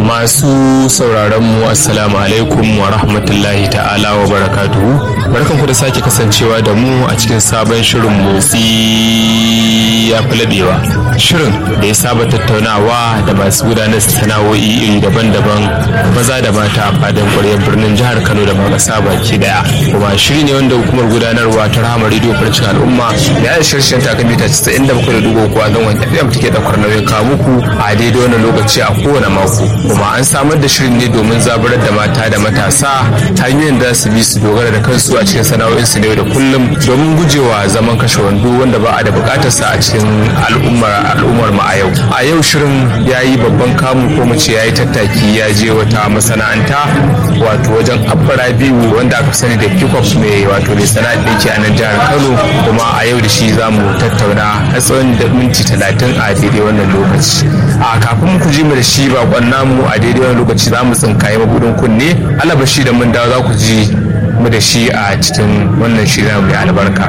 Masu sauraron mu assalamu alaikum wa rahmatullahi ta'ala wa barakatuhu. Barkan ku da sake kasancewa da mu a cikin sabon shirin motsi ya fi labewa. Shirin da ya saba tattaunawa da masu gudanar sana'o'i iri daban-daban maza da mata a fadin ƙwaryar birnin jihar Kano da ma ƙasa baki daya. Kuma shiri ne wanda hukumar gudanarwa ta rahama rediyo farcin al'umma da ya shirshen takamita 97 da dugo kuwa don wani FM take ɗaukar nauyin kawo muku a daidai wannan lokaci a kowane mako. kuma an samar da shirin ne domin zaburar da mata da matasa ta hanyoyin da su bi su dogara da kansu a cikin sana'o'in su ne da kullum domin gujewa zaman kashe wando wanda ba a da bukatar sa a cikin al'ummar al'ummar mu a yau a yau shirin ya yi babban kamu ko mu ce ya yi tattaki ya je wata masana'anta wato wajen abbara biyu wanda aka sani da kickoff mai wato mai sana'ar ɗinki a nan jihar kano kuma a yau da shi za mu tattauna har tsawon da minti talatin a daidai wannan lokaci a kafin ku ji mu da shi bakon namu a daidai wani lokaci za mu tsinkaye mabudin kunne alabashi da mun dawo za ku ji mu da shi a cikin wannan shirin mai albarka